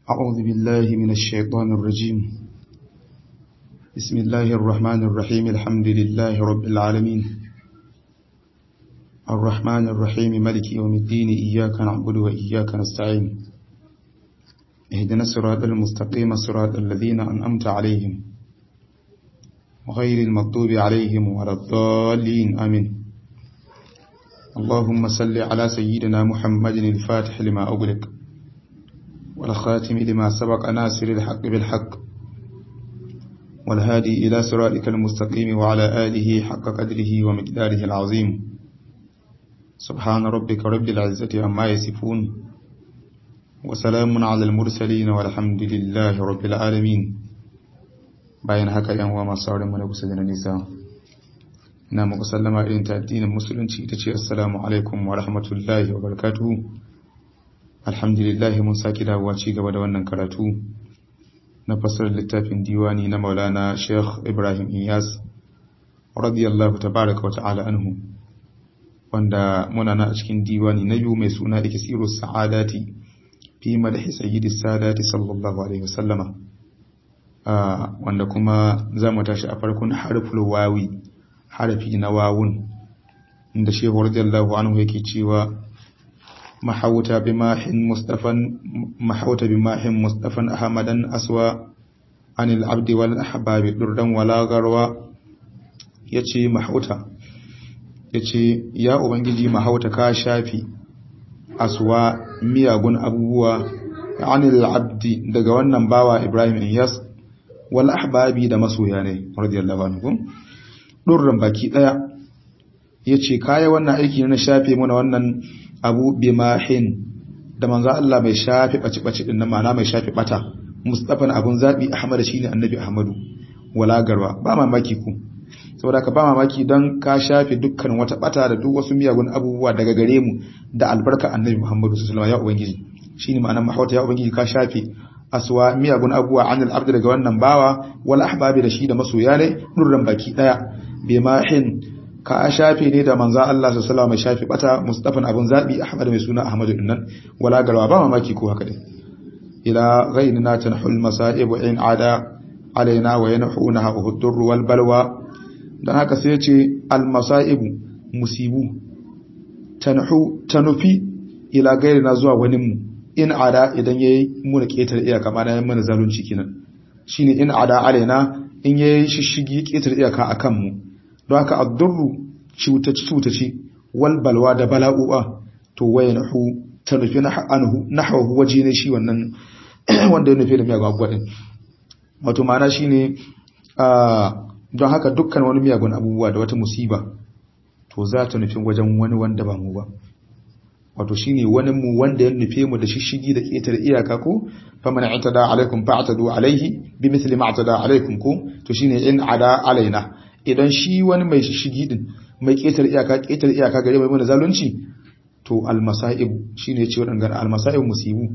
أعوذ بالله من الشيطان الرجيم بسم الله الرحمن الرحيم الحمد لله رب العالمين الرحمن الرحيم ملك يوم الدين إياك نعبد وإياك نستعين اهدنا الصراط المستقيم صراط الذين أنأمت عليهم غير المغضوب عليهم ولا الضالين آمين اللهم صل على سيدنا محمد الفاتح لما أغلق والخاتم لما سبق ناصر الحق بالحق والهادي إلى صراطك المستقيم وعلى آله حق قدره ومقداره العظيم سبحان ربك رب العزة عما يصفون وسلام على المرسلين والحمد لله رب العالمين bayan haka yan uwa masu sauran mana kusa da na nisa ina muku sallama irin ta addinin musulunci ita ce assalamu alaikum wa rahmatullahi wa barakatuhu alhamdulillah mun saki dawowa ci gaba da wannan karatu na fasarar littafin diwani na maulana sheikh ibrahim iyas radiyallahu tabaraka wa ta'ala anhu wanda muna na a cikin diwani na biyu mai suna ikisiru sa'adati fi madhi sayyidi sadati sallallahu alaihi wasallama wanda kuma za mu tashi a farkon harful wawi harafi na wawun inda shehu radiyallahu anhu yake cewa mahauta bimahin mustafan mahauta bimahin mustafan ahmadan aswa anil abdi wal ahbabi durdan wala garwa yace mahauta yace ya ubangiji mahauta ka shafi aswa miyagun abubuwa anil abdi daga wannan bawa ibrahim iyas wal ahbabi da masoya ne radiyallahu anhu durran baki daya yace kaya wannan aiki na shafe mana wannan abu bimahin da manzo Allah mai shafe baci baci din nan ma'ana mai shafe bata mustafan abun zabi ahmad shine annabi ahmadu wala garwa ba mamaki ku saboda ka ba mamaki dan ka shafe dukkan wata bata da duk wasu miyagun abubuwa daga gare mu da albarka annabi muhammadu sallallahu alaihi wasallam ya ubangiji shine ma'anar mahauta ya ubangiji ka shafe aswa miyagun abubuwa anil abdi daga wannan bawa wal ahbabi da shi da masoya ne nurran baki daya bimahin ka shafe ne da manzo Allah sallallahu alaihi wasallam shafe bata mustafan abun zabi ahmad mai suna ahmadu dinnan wala garwa ba mamaki ko haka din ila ghayrina tanhul masa'ib in ada alaina wa yanhunaha uhdur wal balwa dan haka sai ya ce al masa'ib musibu tanhu tanufi ila ghayrina zuwa wani mu in ada idan yayi muna ketar iyaka ma na mana zalunci kenan shine in ada alaina in yayi shishigi ketar iyaka akan mu don haka addurru cutaci cutaci wal balwa da bala'u'a to wayanahu ta nufi anhu nahwahu waje ne shi wannan wanda ya nufi da miyagun abubuwa din wato ma'ana shine don haka dukkan wani miyagun abubuwa da wata musiba to za ta nufi wajen wani wanda ba mu ba wato shine wani mu wanda ya nufe mu da shishigi da ketar iyaka ko faman i'tada alaikum fa'tadu alaihi bimithli ma i'tada alaikum ko to shine in ada alaina idan shi wani mai shishigi din mai ketar iyaka ketar iyaka gare mai mana zalunci to almasaib shine ce wadannan almasaib musibu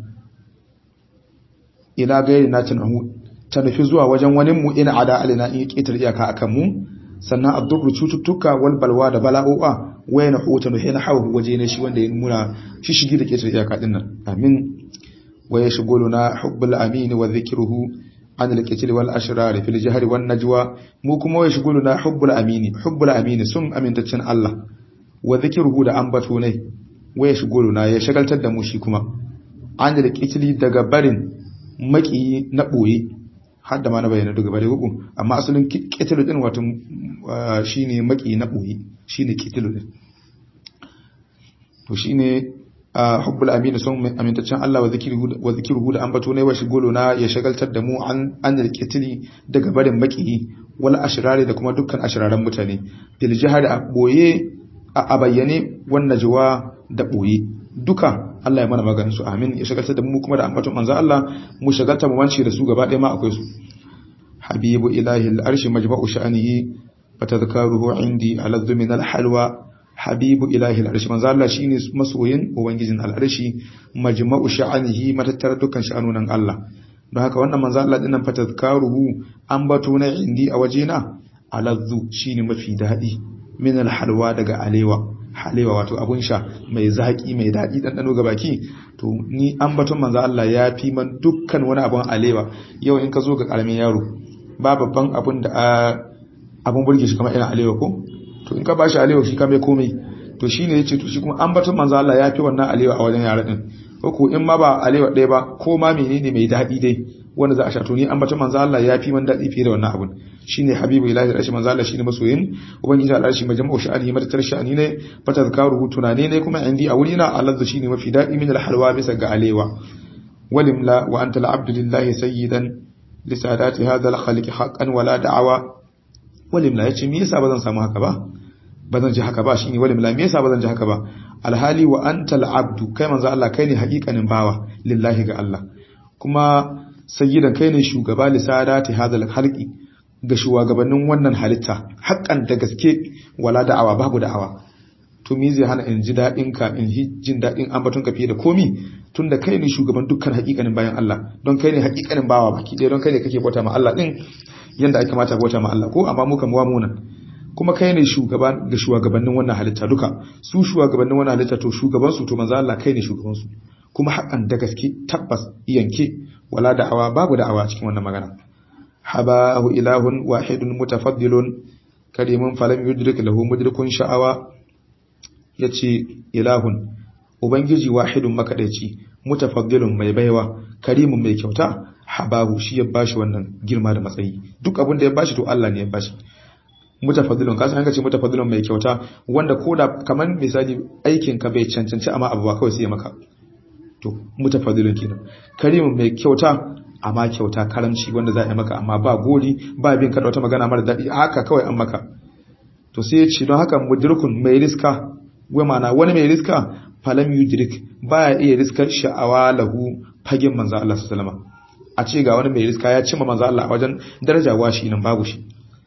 ila gairi na tanahu ta nufi zuwa wajen wani mu in ada alaina in ketar iyaka akan mu sannan addurru cututtuka wal balwa da bala'o'a wayna huta no hina hawa waje ne shi wanda ya muna shi shigi da ketar iyaka din nan amin wa yashghuluna hubbul amin wa dhikruhu an al-qitl wal ashrar fil jahri wan najwa mu kuma wa yashghuluna hubbul amin hubbul amin sun amintaccen Allah wa dhikruhu da ambato ne wa yashghuluna ya shagaltar da mu shi kuma an al-qitl daga barin maki na boye har da ma na bayyana daga bare gugu amma asalin qitl din wato shine maki na boye shine qitl din to shine hubbul amin sun amintaccen Allah wa zikruhu wa zikruhu da ambato ne wa shigolo na ya shagaltar da mu an an qitli daga barin maki wal ashrari da kuma dukkan ashraran mutane bil jihad a boye a bayyane wan najwa da boye duka Allah ya mana maganin su amin ya shagaltar da mu kuma da ambaton manzo Allah mu shagalta mu wance da su gaba ɗaya ma akwai su habibu ilahi al-arshi majma'u sha'anihi fatadhkaruhu indi aladhu min al-halwa habibu ilahi al-arshi manzo Allah shine masoyin ubangijin al-arshi majma'u sha'anihi matattar dukkan sha'anunan Allah don haka wannan manzo Allah dinnan fatadhkaruhu ambato na indi a wajena aladhu shine mafi dadi min al-halwa daga alewa halewa wato abun sha mai zaki mai daɗi ɗanɗano ga baki to ni ambaton manzo Allah ya fi man dukkan wani abun alewa yau in ka zo ga karamin yaro ba babban abun da abun burge shi kamar irin alewa ko to in ka bashi alewa shi kamar komai to shine yace to shi kuma ambaton manzo Allah ya fi wannan alewa a wajen yara din ko in ma ba alewa ɗaya ba ko ma menene mai daɗi dai wanda za a sha to ni ambaton manzo Allah ya fi man daɗi fiye da wannan abun shine habibu ilahi rashi manzo Allah shine masoyin ubangiji Allah shi majma'u sha'ani madatar sha'ani ne fatazkaru tunane ne kuma indi a wurina Allah shine mafi daɗi min alhalwa bisa ga alewa walimla wa anta al'abdu lillahi sayyidan li sadati hadha al-khaliq haqqan wala da'awa walimla yace me yasa bazan samu haka ba bazan ji haka ba shine walimla me yasa bazan ji haka ba alhali wa anta al'abdu kai manzo Allah kai ne haƙiƙanin bawa lillahi ga Allah kuma sayyidan kai ne shugaba li sadati hadha al-khaliqi ga shugabannin wannan halitta haƙƙan da gaske wala da'awa babu da'awa to me zai hana in ji daɗin ka in jin daɗin ambaton ka fiye da komi tun da kai ne shugaban dukkan haƙiƙanin bayan Allah don kai ne haƙiƙanin bawa baki ɗaya don kai ne kake bauta ma Allah ɗin yanda ake kamata bauta ma Allah ko amma mu kan wa munan kuma kai ne shugaba ga shugabannin wannan halitta duka su shugabannin wannan halitta to shugaban su to manzo Allah kai ne shugaban su kuma haƙan da gaske tabbas yanke wala da'awa babu da'awa cikin wannan magana habahu ilahun wahidun mutafaddilun karimun falam yudrik lahu mudrikun sha'awa yace ilahun ubangiji wahidun makadaici mutafaddilun mai baiwa karimun mai kyauta habahu shi ya bashi wannan girma da matsayi duk abin da ya bashi to Allah ne ya bashi mutafaddilun kasan an ga ce mutafaddilun mai kyauta wanda koda kaman misali aikin ka bai cancanci amma abu ba kawai sai ya maka to mutafaddilun kenan karimun mai kyauta amma kyauta karamci wanda za a yi maka amma ba gori ba bin kada wata magana mara daɗi haka kawai an maka to sai ya ce don haka mudirkun mai riska wai mana wani mai riska falam yudrik baya iya riskar sha'awa lahu fagen manzo Allah sallallahu a ce ga wani mai riska ya cimma manzo Allah a wajen daraja washi nan babu shi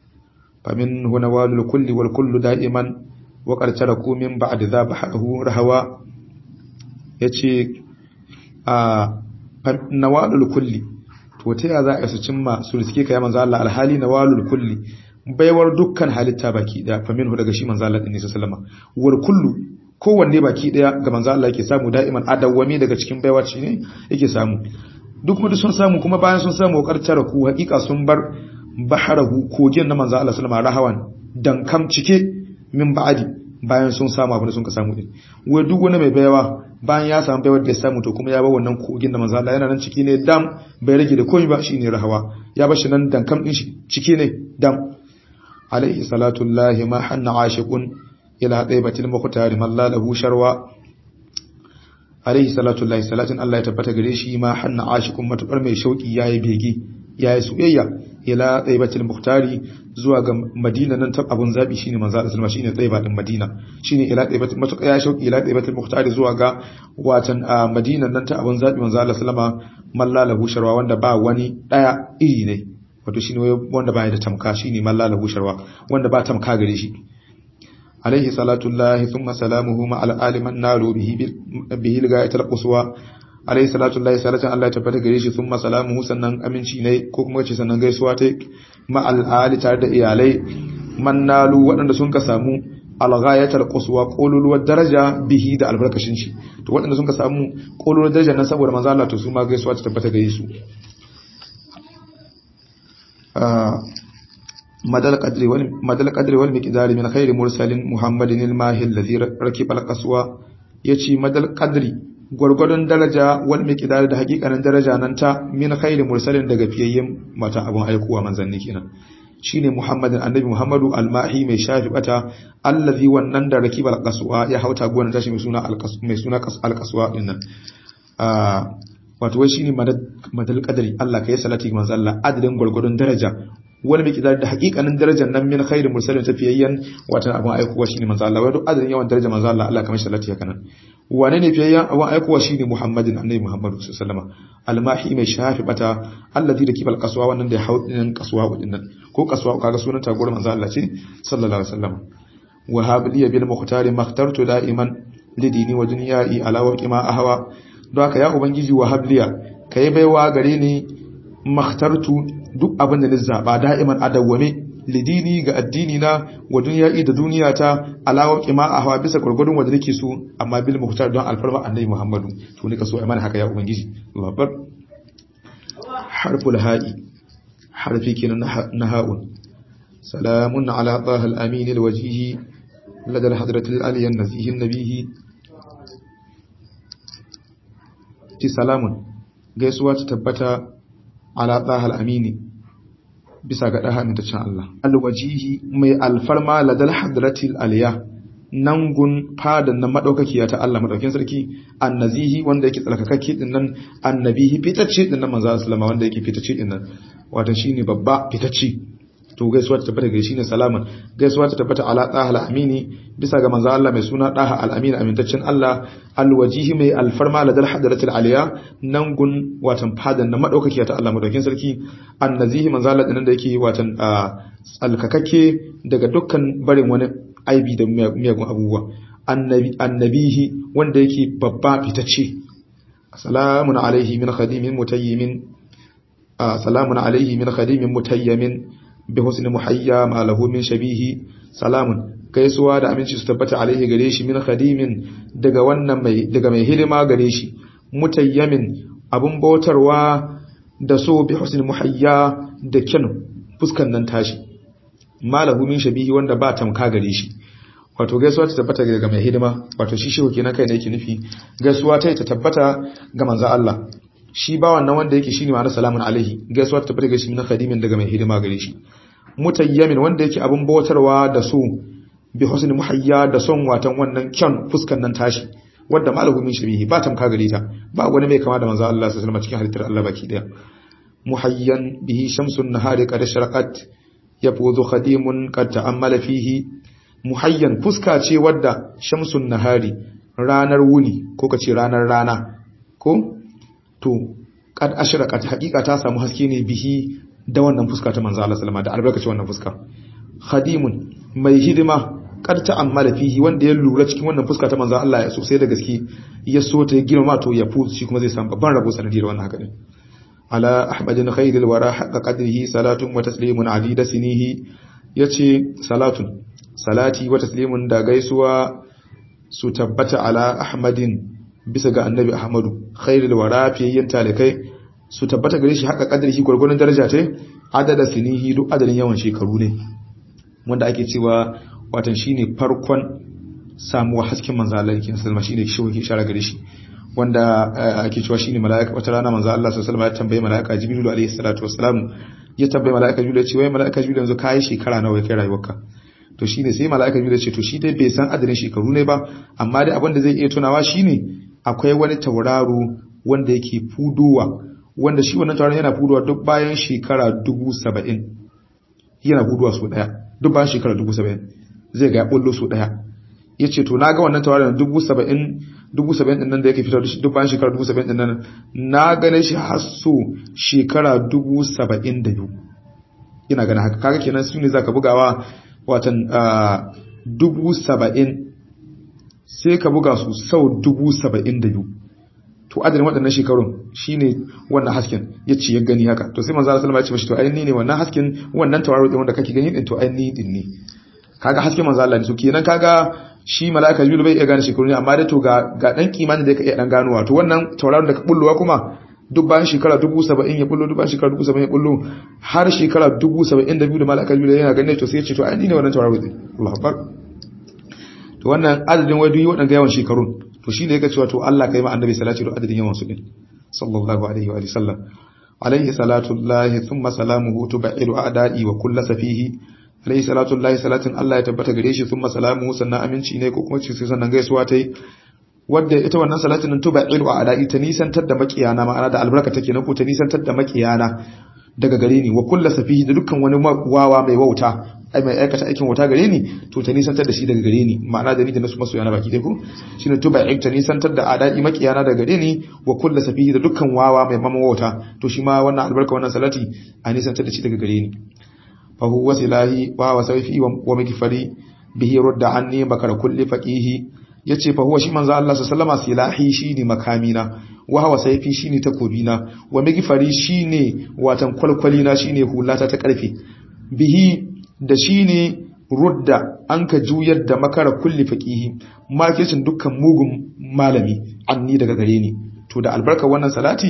famin huna walul kulli wal kullu da'iman wa qad taraku min ba'd dha bahahu rahawa yace a nawalul kulli to ta ya za a su cimma su riske ka ya manzo Allah alhali nawalul kulli baiwar dukkan halitta baki daya fa minhu daga shi manzo Allah din sallama wal kullu kowanne baki daya ga manzo Allah yake samu da'iman adawwami daga cikin baiwar shi ne yake samu duk mutu sun samu kuma bayan sun samu karcara ku hakika sun bar baharahu kogin na manzo Allah sallama rahawan dankam cike min ba'adi bayan sun samu abin da sun ka samu din wai duk wani mai baiwa bayan ya samu baiwar da ya samu to kuma ya bar wannan kogin da manzo Allah yana nan ciki ne dam bai rage da komai ba shine rahawa ya bar shi nan dankam din shi ciki ne dam alaihi salatu llahi ma hanna ashiqun ila daibatil muqtar man la lahu sharwa alaihi salatu llahi salatin Allah ya tabbata gare shi ma hanna ashiqun matukar mai shauki yayi bege yayi soyayya ila daibatil muqtari zuwa ga madina nan ta abun zabi shine manzo Allah sallama shine tsaiba din madina shine ila daibatil matuƙa ya shauki ila daibatil muqtari zuwa ga watan madina nan ta abun zabi manzo Allah sallama mallalahu sharwa wanda ba wani daya iri ne wato shine wanda baya da tamka shine mallalahu sharwa wanda ba tamka gare shi alaihi salatu llahi thumma salamuhu ma al aliman naru bihi bihi ligayatul quswa alaihi salatu llahi salatan Allah ya tabbata gare shi thumma salamuhu sannan aminci ne ko kuma ce sannan gaisuwa ta ma al ali tare da iyalai man nalu waɗanda sun ka samu alghayatul quswa qululuwar daraja bihi da albarkashin shi to waɗanda sun ka samu qululuwar daraja nan saboda manzo Allah to su ma gaisuwa ta tabbata gare su madal qadri wal madal qadri wal miqdari min khairi mursalin muhammadin al mahi alladhi rakiba al qaswa yace madal qadri gwargwadon daraja wal miqdari da hakikanin daraja nan ta min khairi mursalin daga fiyayyen mata abun aikuwa manzanni kenan shine Muhammadin annabi Muhammadu almahi mai shafi bata allazi wannan da rakiba alqaswa ya hauta gonan tashi mai suna alqas mai suna alqaswa dinnan ah wato wai shine madal qadari Allah kai salati manzo Allah adadin gurgurdun daraja wani mai kidar da hakikanin darajar nan min khairu mursalin tafiyayyan watan abun aikuwa shine manzo Allah wato adadin yawan darajar manzo Allah Allah kamar salati haka nan wane ne fiyayyan abun aikuwa shine Muhammadin annabi Muhammadu sallallahu alaihi wasallam almahi mai shafi bata allazi da kibal qaswa wannan da haudin qaswa dinnan ko qaswa kaga sunan taguwar manzo Allah ce sallallahu alaihi wasallam wa habliya bil muhtari makhtartu da'iman lidini wa dunyai ala waqi ma ahwa don haka ya ubangiji wa habliya kai baiwa gare ni makhtartu duk abin da ni zaba da'iman adawwame lidini ga addini na wa dunya'i da duniya ta alawa qima ahwa bisa gurgurdun wanda nake so amma bil muhtar don alfarma annabi Muhammadu to nika so ai mana haka ya ubangiji Allahu akbar harful ha'i harfi kenan na ha'un salamun ala tahal amin alwajhi ladal hadratil aliyan nazihin nabihi ti salamun gaisuwa ta tabbata ala tahal amini bisa ga daha amintaccen Allah alwajihi mai alfarma ladal hadratil aliya nan gun fadan na madaukakiya ta Allah madaukin sarki annazihi wanda yake tsarkakakke din nan annabihi fitacce din nan manzo sallama wanda yake fitacce din nan wato shine babba fitacce to gaisuwa ta tabbata ga shine salaman gaisuwa ta tabbata ala taha amini bisa ga manzo Allah mai suna daha al-amin amintaccen Allah alwajihi mai alfarma ladal hadratil aliya nan gun watan fadan na madaukakiya ta Allah madaukin sarki annazihi manzo Allah din da yake watan tsalkakakke daga dukkan barin wani aibi da miyagun abubuwa annabihi wanda yake babba fitacce salamun alaihi min khadimin mutayyimin salamun alaihi min khadimin mutayyimin bi husni muhayya ma lahu min shabihi salamun gaisuwa da aminci su tabbata alaihi gare shi min khadimin daga wannan mai daga mai hidima gare shi mutayyamin abun bautarwa da so bi husni muhayya da kyan fuskan nan tashi malahu min shabihi wanda ba tamka gare shi wato gaisuwa ta tabbata ga mai hidima wato shi shehu kenan kai ne yake nufi gaisuwa ta ta tabbata ga manzo Allah shi ba wannan wanda yake shine ma'anar salamun alaihi gaisuwa ta tabbata ga shi min khadimin daga mai hidima gare shi mutayyamin wanda yake abun bautarwa da so bi husni muhayya da son watan wannan kyan fuskan nan tashi wanda malahu min shabihi ba tamka gare ta ba wani mai kama da manzo Allah sallallahu alaihi wasallam cikin halittar Allah baki daya muhayyan bihi shamsun nahari qad sharaqat yafuzu khadimun qad ta'ammala fihi muhayyan fuska ce wadda shamsun nahari ranar wuni ko kace ranar rana ko to qad ashraqat haqiqa ta samu haske ne bihi da wannan fuska ta manzo Allah sallama da albarkaci wannan fuska khadimun mai hidima qad ta'ammala fihi wanda ya lura cikin wannan fuska ta manzo Allah ya sosai da gaske ya so ta girma to ya fu shi kuma zai samu babban rabo sanadiyar wannan haka ne على أحمد خير الورى حق قدره صلاة وتسليم عديد سنيه yace salatun salati wa taslimun da gaisuwa su tabbata ala ahmadin bisa ga annabi ahmadu khairul wara fiyayyin talikai su tabbata gare shi haka kadari shi gurgurun daraja ta adada sinihi duk adadin yawan shekaru ne wanda ake cewa watan shine farkon samuwa hasken manzo Allah yake sallama shine shi wake shara gare shi wanda ake cewa shine mala'ika wata rana manzo Allah sallallahu alaihi wasallam ya tambaye mala'ika Jibril alaihi salatu wassalam ya tambaye mala'ika Jibril ya ce wai mala'ika Jibril yanzu kai shekara nawa kai rayuwarka to shine sai mala'ika Jibril ya ce to shi dai bai san adadin shekaru ne ba amma dai abin da zai iya tunawa shine akwai wani tauraro wanda yake fudowa wanda shi wannan tauraron yana fudowa duk bayan shekara dubu saba'in yana fudowa so daya duk bayan shekara dubu saba'in zai ga ya bullo so daya ya ce to na ga wannan tauraron dubu saba'in dubu saba'in ɗin nan da yake fitar da duk bayan shekara dubu saba'in ɗin nan na gane shi har so shekara dubu saba'in da biyu ina gane haka kaga kenan su ne za ka bugawa watan dubu saba'in sai ka buga su sau dubu saba'in da biyu to adadin waɗannan shekarun shine wannan hasken ya ce ya gani haka to sai manzo Allah sallallahu alaihi wasallam ya ce mashi to ainihi ne wannan hasken wannan tauraro din wanda kake gani din to ainihi din ne kaga hasken manzo Allah ne so kenan kaga shi mala'ika jibril bai iya gane shekaru ne amma dai to ga ga dan kimanin da yake iya dan ganowa to wannan tauraron da ka bullowa kuma duk bayan shekara dubu saba'in ya bullo duk bayan shekara dubu saba'in ya bullo har shekara dubu saba'in da biyu da mala'ika jibril yana ganin to sai ya ce to ai ni ne wannan tauraro din Allahu akbar to wannan adadin wai duk waɗanda yawan shekarun to shine yake cewa to Allah kai ma annabi salati da adadin yawan su din sallallahu alaihi wa sallam alaihi salatu llahi thumma salamuhu tubaidu a'da'i wa kullu safihi alaihi salatu llahi salatin Allah ya tabbata gare shi thumma salamuhu sannan aminci ne ko kuma ce sannan gaisuwa tai wadda ita wannan salatin nan tubaidu a'da'i ta nisantar da makiyana ma'ana da albarka take na ko ta nisantar da makiyana daga gare ni wa kullu safihi da dukkan wani wawa mai wauta ai mai aikata aikin wauta gare ni to ta nisantar da shi daga gare ni ma'ana da ni da nasu masoya na baki dai ko shine tuba ai ta nisantar da adai makiyana daga gare ni wa kullu safihi da dukkan wawa mai mama wauta to shi ma wannan albarka wannan salati a nisantar da shi daga gare ni fa huwa silahi wa wa sayfi wa mikfari bihi rudda anni bakar kulli faqihi yace fa huwa shi manzo Allah sallallahu alaihi wasallam silahi shine makamina wa hawa sayfi shine takobina wa mikfari shine watan kwalkwalina shine hulata ta karfe bihi da shine rudda an ka juyar da makara kulli faqihi makircin dukkan mugun malami anni daga gare ni to da albarka wannan salati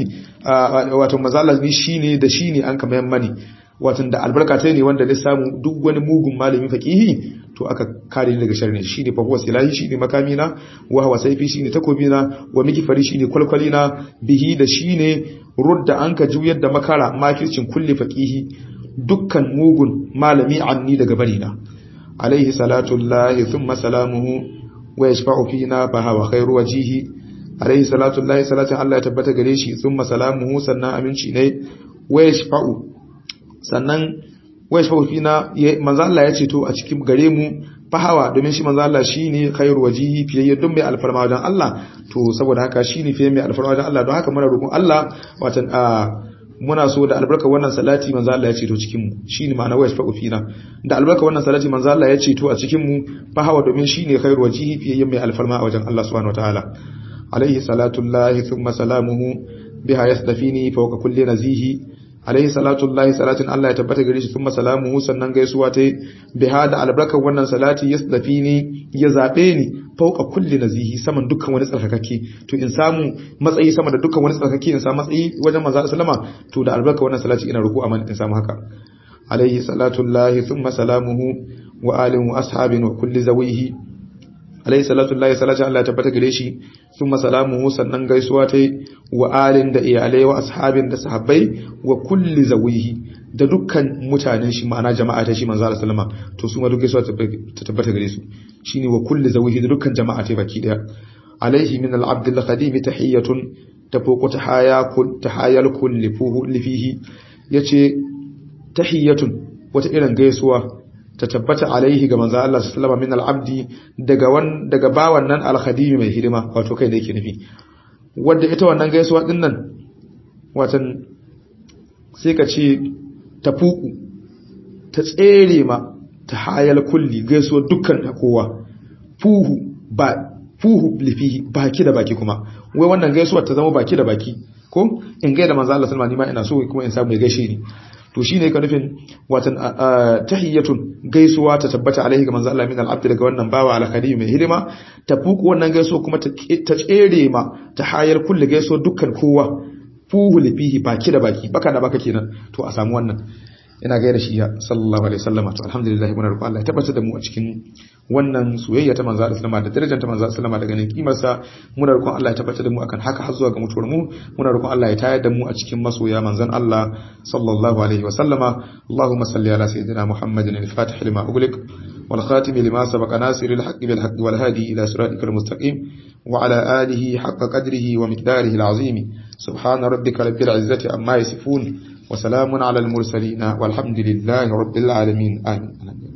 wato mazalla ni shine da shine an ka mayan mani wato da albarka ta ne wanda ne samu duk wani mugun malami faqihi to aka kare ni daga sharri shine fa huwa silahi shine makamina wa huwa saifi shine takobina wa mikifari shine kwalkwalina bihi da shine rudda an ka juyar da makara makircin kulli faqihi dukkan mugun malami anni daga barina alaihi salatu llahi thumma salamuhu wa yashfa'u fina fa huwa khairu wajihi alaihi salatu llahi salatin Allah ya tabbata gare shi thumma salamuhu sannan aminci ne wa yashfa'u sannan wa yashfa'u fina manzo Allah ya ce to a cikin gare mu fahawa domin shi manzo Allah shine khairu wajihi fiye dun mai alfarma wajen Allah to saboda haka shine fiye mai alfarma wajen Allah don haka muna roƙon Allah watan muna so da albarka wannan salati manzo Allah ya ceto cikin mu shine ma'ana wayas fa'u fina da albarka wannan salati manzo Allah ya ceto a cikin mu fa hawa domin shine khairu wajihi fiye mai alfarma a wajen Allah subhanahu wataala alaihi salatu llahi thumma salamuhu biha yasdafini fawqa kulli nazihi alaihi salatu llahi salatin Allah ya tabbata gare shi thumma salamuhu sannan gaisuwa ta biha da albarkar wannan salati yasdafini ya zabe ni fauka kulli nazihi saman dukkan wani tsarkakakke to in samu matsayi sama da dukkan wani tsarkakakke in samu matsayi wajen manzo sallama to da albarka wannan salati ina ruku amma in samu haka alaihi salatu llahi thumma salamuhu wa alihi wa ashabin wa kulli zawihi alaihi salatu llahi salatu Allah ya tabbata gare shi thumma salamuhu sannan gaisuwa ta wa alin da iyalai wa ashabin da sahabbai wa kulli zawihi da dukkan mutanen shi ma'ana jama'a ta shi manzo Allah sallama to su ma duk gaisuwa ta tabbata gare su shine wa kulli zawihi da dukkan jama'a ta baki daya alaihi min al-abd al-qadim tahiyatun tafuqu tahaya kul tahayal kulli fuhu lifihi yace tahiyatun wata irin gaisuwa ta tabbata alaihi ga manzo Allah sallama min al-abdi daga wan daga bawan nan al-khadim mai hidima wato kai da yake nufi wanda ita wannan gaisuwa din nan watan sai ka ce ta fuku ta tsere ma ta hayal kulli gaisuwa dukkan ta kowa fuhu ba fuhu lifihi baki da baki kuma wai wannan gaisuwa ta zama baki da baki ko in gaida manzo Allah sallama ni ma ina so kuma in samu ya gaishe ni to shine ka nufin watan tahiyatun gaisuwa ta tabbata alaihi ga manzo Allah min al-abd daga wannan bawa al-khadim mai hidima ta fuku wannan gaisuwa kuma ta tsere ma ta hayar kulli gaisuwa dukkan kowa fuhu lifihi baki da baki baka da baka kenan to a samu wannan ina gaida shi ya sallallahu alaihi wasallam to alhamdulillah muna roƙon Allah ya tabbata da mu a cikin wannan soyayya ta manzo Allah sallama da darajar ta manzo sallama da ganin kimar sa muna roƙon Allah ya tabbata da mu akan haka har zuwa ga mutuwar mu muna roƙon Allah ya tayar da mu a cikin masoya manzon Allah sallallahu alaihi wasallama Allahumma salli ala sayyidina Muhammadin al-fatih lima ughliq wal khatim lima sabaqa nasir al-haqq bil haqq wal hadi ila siratikal mustaqim wa ala alihi haqqa qadrihi wa miqdarihi al-azim subhana rabbika rabbil izzati amma yasifun وسلام على المرسلين والحمد لله رب العالمين آمين